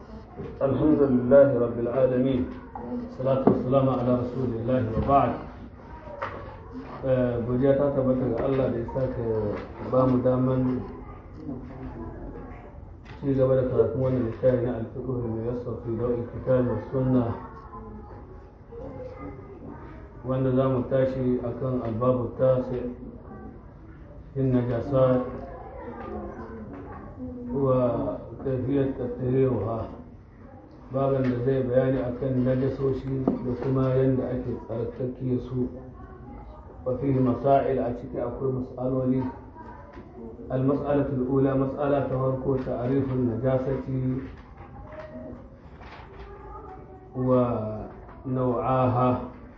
الحمد لله رب العالمين الصلاة والسلام على رسول الله وبعد godiya ta tabbata ga Allah da ya sake ba mu daman ci gaba da karatun wannan littafi na alfiqh mai yassar fi dawil kitab wa sunna wanda za mu tashi akan albabu tasi in najasat wa kafiyar tattarewa baban da zai bayani akan najasoshi da kuma yadda ake tsarkake su وفيه مسائل أتيك أقول مسألة المسألة الأولى مسألة تهركو تعريف النجاسة ونوعاها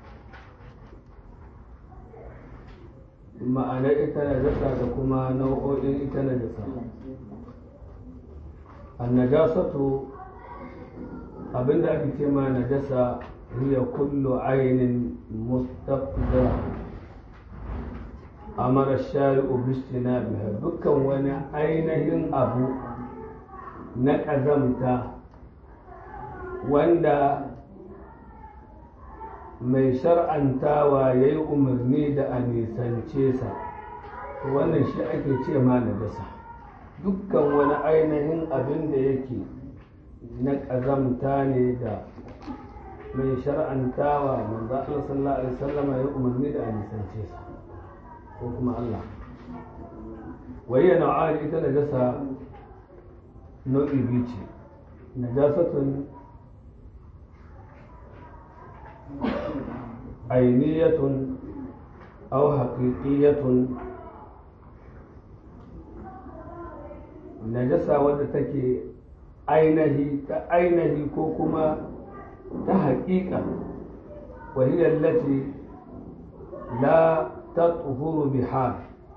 ma'ana ita najasa da kuma nau'o'in ita najasa annajasatu abinda ake ce ma najasa hiya kullu ainin mustaqdara amara shari'u bistina biha dukkan wani ainihin abu na ƙazamta wanda mai shar'antawa ya yi umarni da a nisance sa wannan shi ake ce ma najasa dukkan wani ainihin abin da yake na ƙazamta ne da mai shar'antawa manzo Allah sallallahu alaihi wasallam ya umarni da a nisance sa ko kuma Allah wayya nau'ani ita najasa nau'i biyu ce najasatun ainiyatun aw haqiqiyatun najasa wadda take ainihi ta ainihi ko kuma ta haƙiƙa وهي التي لا تطهر بحال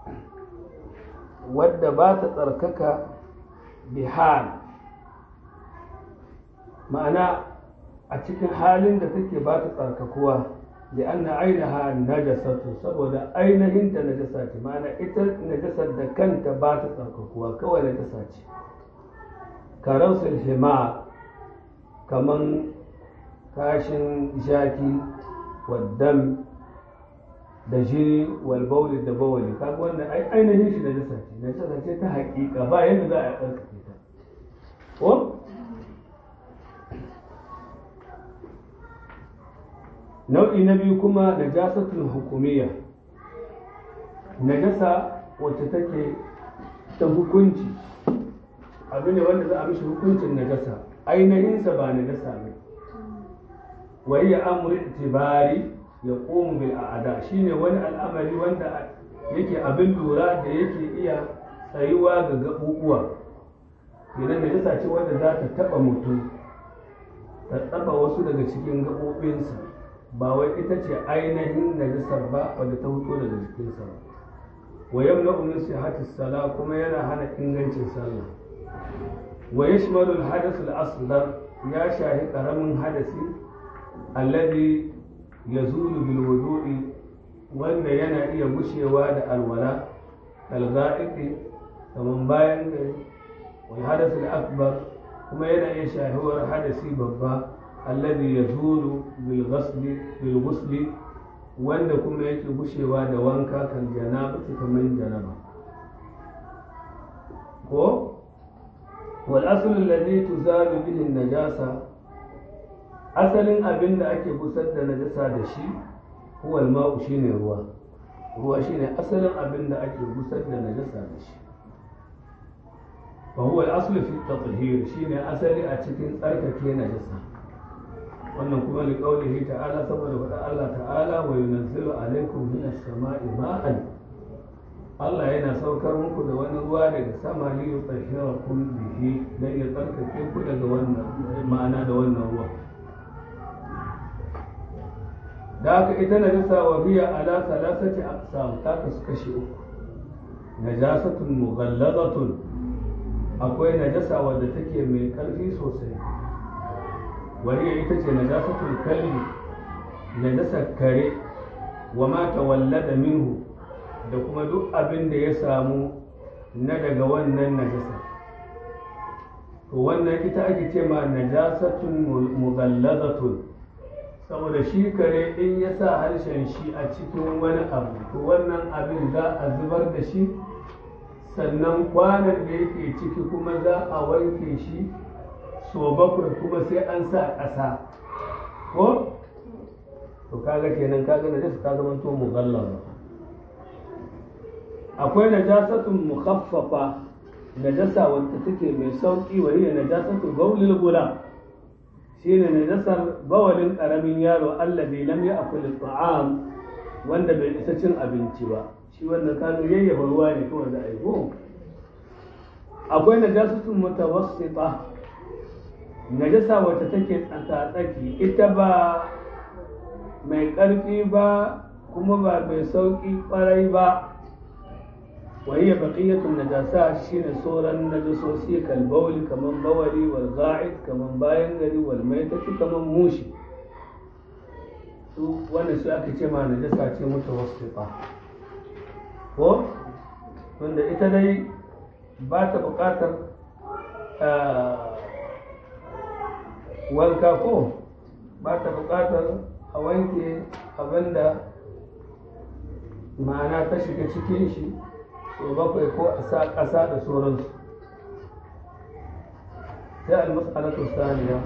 wadda ba ta tsarkaka bihal ma'ana a cikin halin da take ba ta tsarkakuwa da anna ainiha najasatu saboda ainihin ta najasa ce ma'ana ita najasar da kanta ba ta tsarkakuwa kawai najasa ce karausul hima kaman kashin jaki waddam da jini walbauli da bawali kaga wannan ai ainihin shi najasa ce najasa ce ta haƙiƙa ba yadda za a tsarkake ta ko nau'i na biyu kuma najasatul hukumiyya najasa wacce take ta hukunci abu ne wanda za a mishi hukuncin najasa ainihinsa ba najasa ne wa hiya amru itibari ya ƙomu bil a'ada shine wani al'amari wanda yake abin lura da yake iya tsayuwa ga gaɓuɓuwa idan da jasa ce wanda za ta taɓa mutum ta taɓa wasu daga cikin gaɓoɓinsa ba wai ita ce ainihin najisar ba wadda ta fito daga jikinsa ba wa yamna min sihhati sala kuma yana hana ingancin sallah wa yashmalu al-hadath al-asghar ya shahi karamin hadasi alladhi ya zulu bil wudu'i wanda yana iya gushewa da alwala kalga'iqi kaman bayan gari wal hadath al akbar kuma yana iya shahuwar hadasi babba alladhi yazulu bil ghasli bil ghusli wanda kuma yake gushewa da wanka kan janaba kaman janaba ko wal aslu alladhi tuzalu bihi an-najasa asalin abin da ake busar da najasa da shi huwal ma'u shine ruwa ruwa shine asalin abin da ake busar da najasa da shi fa huwa al-aslu fi at-tathhir shine asali a cikin tsarkake najasa wannan kuma li qawlihi ta'ala saboda faɗa Allah ta'ala wa yunazzilu alaykum min as-sama'i ma'an Allah yana saukar muku da wani ruwa daga sama li yutahhirakum bihi dan ya tsarkake ku daga wannan ma'ana da wannan ruwa da haka ita najasa wa biya ala salasati aqsam ta kasu kashi uku najasatun mughalladatun akwai najasa wadda take mai karfi sosai wariya ita ce najasatul kalbi najasar kare wa ma tawallada minhu da kuma duk abin da ya samu na daga wannan najasa to wannan ita ake ce ma najasatun mughallazatun saboda shi kare in ya sa harshen shi a cikin wani abu to wannan abin za a zubar da shi sannan kwanan da yake ciki kuma za a wanke shi so bakwai kuma sai an sa ƙasa ko to kaga kenan kaga najasa ta zama to mughallaza akwai najasatun mukhaffafa najasa wacce take mai sauki wa hiya najasatu bawlil gulam shine najasar bawalin karamin yaro allazi lam ya'kul at'am wanda bai isa cin abinci ba shi wannan kanu yayyafa ruwa ne kawai da aiko akwai najasatun mutawassita najasa wacce take tsaka-tsaki ita ba mai ƙarfi ba kuma ba mai sauƙi ƙwarai ba وهي بقية النجاسات شين صورا نجسوسي كالبول كمن بولي والغائط كمن باينغري والميتة كمن موشي wannan su aka ce ma najasa ce mutawassita ko wanda ita dai ba ta buƙatar wanka ko ba ta buƙatar a wanke abinda ma'ana ta shiga cikin shi so bakwai ko a sa ƙasa da sauransu sai al-mas'alatu thaniya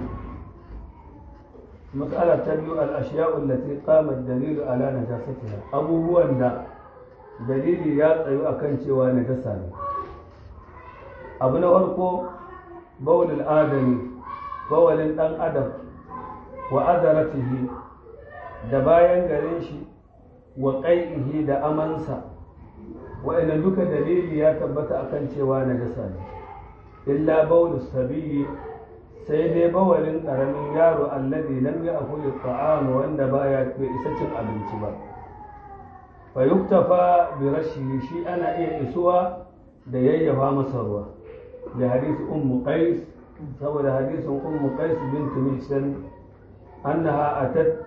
mas'ala ta biyu al-ashya'u allati qama ad-dalil ala najasatiha abubuwan da dalili ya tsayu akan cewa najasa ne abu na farko bawlul adami bawalin dan adam wa adaratihi da bayan garin shi wa qai'ihi da amansa wa'annan duka dalili ya tabbata akan cewa najasa ne illa baulu sabiyi sai dai bawalin karamin yaro alladhi lam ya'kul at'am wanda baya bai isa cin abinci ba fa yuktafa bi rashi shi ana iya isuwa da yayyafa masa ruwa da hadisi ummu qais saboda hadisin ummu qais bint mihsan annaha atat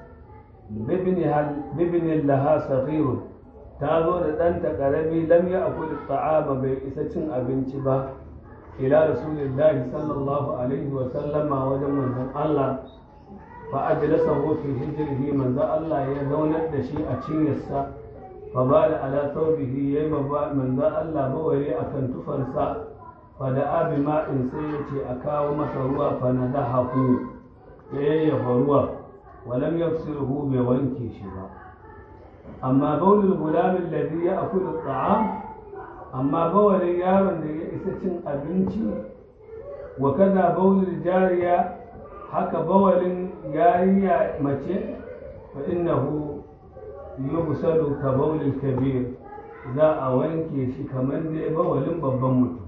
bibni laha saghirun ta zo da ɗanta ƙarami lam ya akuli ta'ama bai isa cin abinci ba ila rasulillahi sallallahu alaihi wa sallama wajen manzon Allah fa ajlasahu fi hijrihi manzon Allah ya zaunar da shi a cinyarsa fa bala ala thawbihi yayi manzon Allah bawari akan tufarsa fa da abi ma'in sai ya ce a kawo masa ruwa fa nadahu ya yayyafa ruwa wa lam yafsiruhu bai wanke shi ba amma baulul gulamin ladhi ya akulu ta'am amma bawalin yaron da ya isa cin abinci wa kaza baulul jariya haka bawalin yariya mace fa innahu yubsalu ka baulul kabir za a wanke shi kamar dai bawalin babban mutum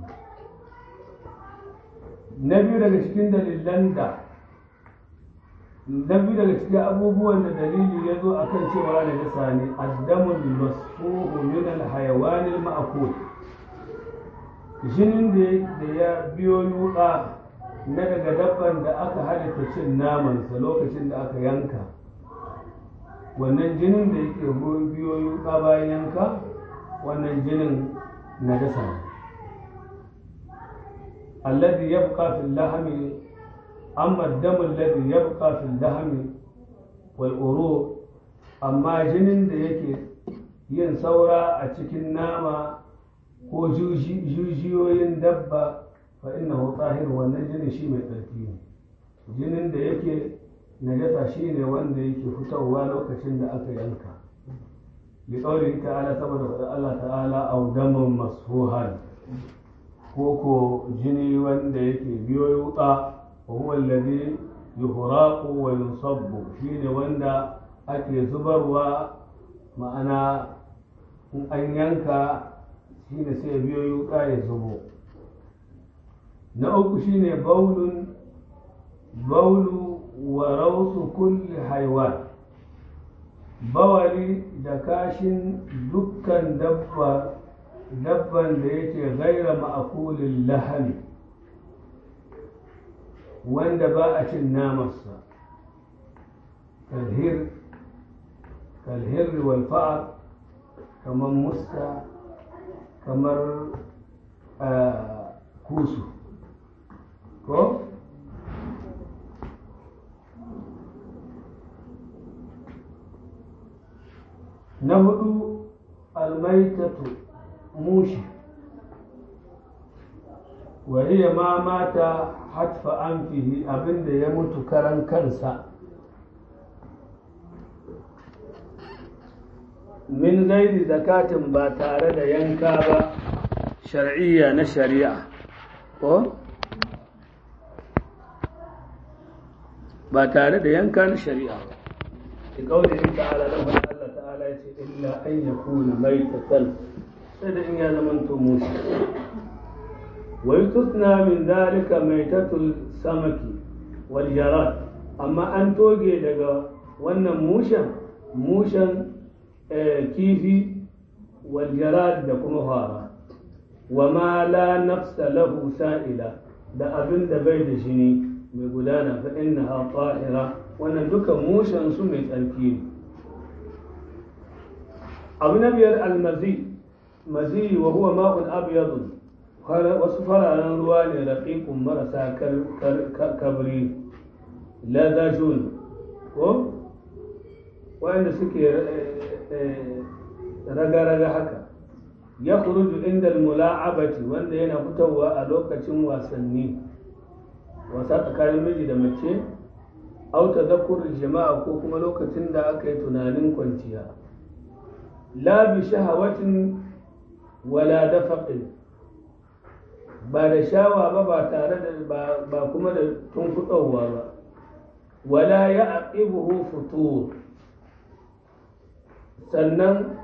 na biyu daga cikin dalilan da na biyu daga cikin abubuwan da dalili ya zo akan cewa da nasa ne addamul masfuhu min alhayawan alma'kul jinin da ya biyo yuka na daga dabban da aka halitta cin namansa lokacin da aka yanka wannan jinin da yake biyo yuka bayan yanka wannan jinin na dasa ne alladhi yabqa fil lahmi أما الدم الذي يبقى في اللحم والعروق أما جنين da yake yin saura a cikin nama ko jujiyoyin dabba fa innahu tahir wannan jinin shi mai tsarki ne jinin da yake najasa shi ne wanda yake fitowa lokacin da aka yanka bi qawli ta'ala saboda faɗa Allah ta'ala aw damun masfuhan ko ko jini wanda yake biyo yuka وهو الذي يهراق وينصب شين وندا ake zubarwa ma'ana in an yanka shine sai biyo yuka ya zubo na uku shine baulun baulu wa rausu kulli haiwan bawali da kashin dukkan dabba dabban da yake gaira ma'akulin lahani wanda ba a cin namarsa kalhir kalhir wal fa'ar kamar musta kamar kusu ko na hudu almaitatu mushi wariya ma mata hatfa anfihi abinda ya mutu karan kansa min gairi zakatin ba tare da yanka ba shar'iyya na shari'a ko ba tare da yanka na shari'a ba ki kauli ta'ala da Allah ta'ala ya ce illa an yakuna maitatan sai da in ya zamanto mushi ويستثنى من ذلك ميتة السمك والجراد أما أن توجي دقا وانا موشا موشا كيفي والجراد دكما هارا وما لا نفس له سائلة da abin da bai da jini mai gudana fa innaha tahira wannan duka mushen su mai tsarki ne abu na biyar almazi mazi wa huwa ma'un abyadun wasu fararen ruwa ne raƙiƙun marasa kabri lazajun ko wanda suke raga-raga haka ya kuruju inda mula'abati wanda yana fitowa a lokacin wasanni wasa tsakanin miji da mace auta zakurin jama'a ko kuma lokacin da aka yi tunanin kwanciya la bi shahawatin wala dafaqin ba da shawa ba ba tare da ba kuma da tunkuɗowa ba wala ya aqibuhu futur sannan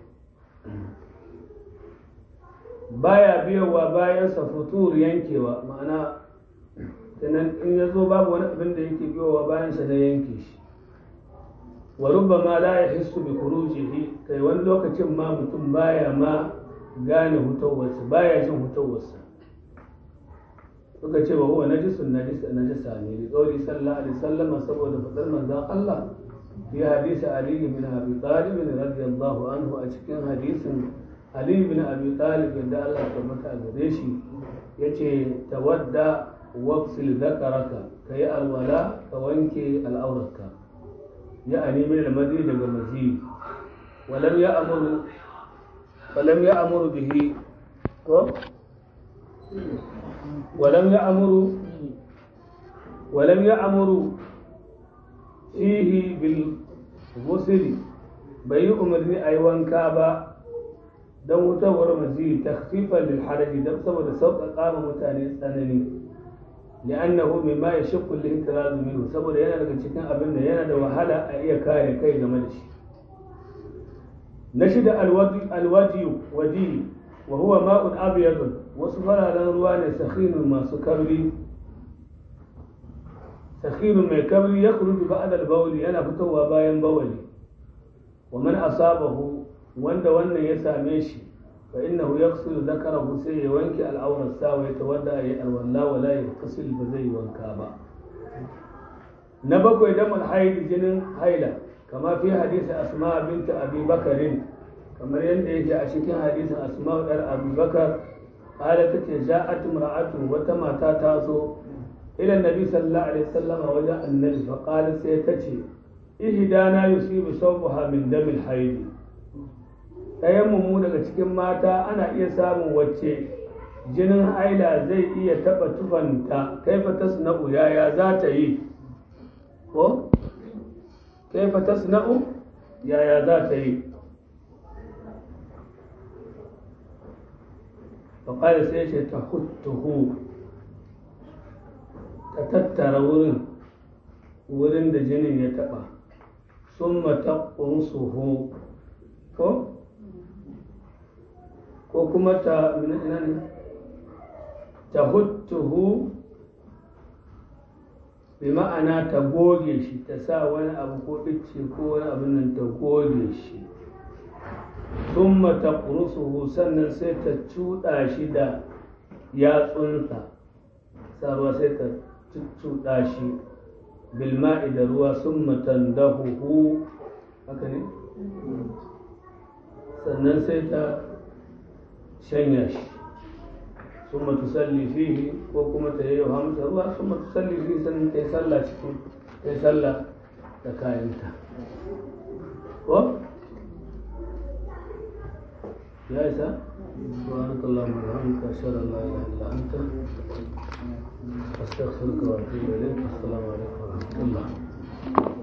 baya biyowa bayansa futur yankewa ma'ana sannan in ya zo babu wani abin da yake biyowa bayansa na yanke shi wa rubbama la yahissu bi khurujihi kai wani lokacin ma mutum baya ma gane hutawarsa baya jin hutawarsa suka ce wa huwa najisun najisa najisa ne da tsauri sallallahu alaihi sallama saboda fadar manzon Allah fi hadisi Ali bin Abi Talib radiyallahu anhu a cikin hadisin Ali bin Abi Talib da Allah ya tabbata a gare shi yace tawadda waqsil zakaraka kai alwala ka wanke al'aurarka ya'ani min al-madi daga mazi walam ya'muru walam ya'muru bihi ko ولم يأمروا ولم يأمروا فيه بالغسل bai yi umarni a yi wanka ba don wutawar mazi takfifan lil haraji don saboda sauƙaƙa ma mutane tsanani li'annahu mimma yashqu al-ihtiraz minhu saboda yana daga cikin abin da yana da wahala a iya kare kai game da shi na shida alwaji waji wa huwa ma'un abyadun wasu fararen ruwa ne sakhinun masu kabri sakhinun mai kabri ya kurudu ba'da al yana fitowa bayan bawali wa man asabahu wanda wannan ya same shi fa innahu yaghsilu dhakarahu sai ya wanke al'aurar sa wa yatawadda ya alwala wa la yaghsil ba zai wanka ba na bakwai damul haid jinin haila kama fi hadisi asma binta abi bakarin kamar yadda yake a cikin hadisin asma dar abi bakar qala tace ja'at imra'atun wata mata ta zo ila nabi sallallahu alaihi wasallam wajen annabi fa qala sai tace ihdana yusibu sawbaha min damil haid ɗayan mu daga cikin mata ana iya samun wacce jinin haila zai iya taɓa tufanta kaifa tasna'u yaya za ta yi ko kaifa tasna'u yaya za ta yi faƙari sai ce ta huttuhu ta tattara wurin wurin da jinin ya taɓa sun mata ƙunsuhu ko ko kuma ta ina ne ta huttuhu bi ma'ana ta goge shi ta sa wani abu ko icce ko wani abin nan ta goge shi sun mata ƙurusuhu sannan sai ta cuɗa shi da yatsunta sarwa sai ta cuɗa shi bilma'i da ruwa sun matan dahuhu haka ne sannan sai ta shanya shi ثم تصلي فيه وكما تيجي همسة الله ثم تصلي فيه سنة يسلى cikin يسلى تكاينتا و يا إسا سبحانك اللهم وبحمدك أشهد أن لا إله إلا أنت أستغفرك وأتوب إليك السلام عليكم ورحمة الله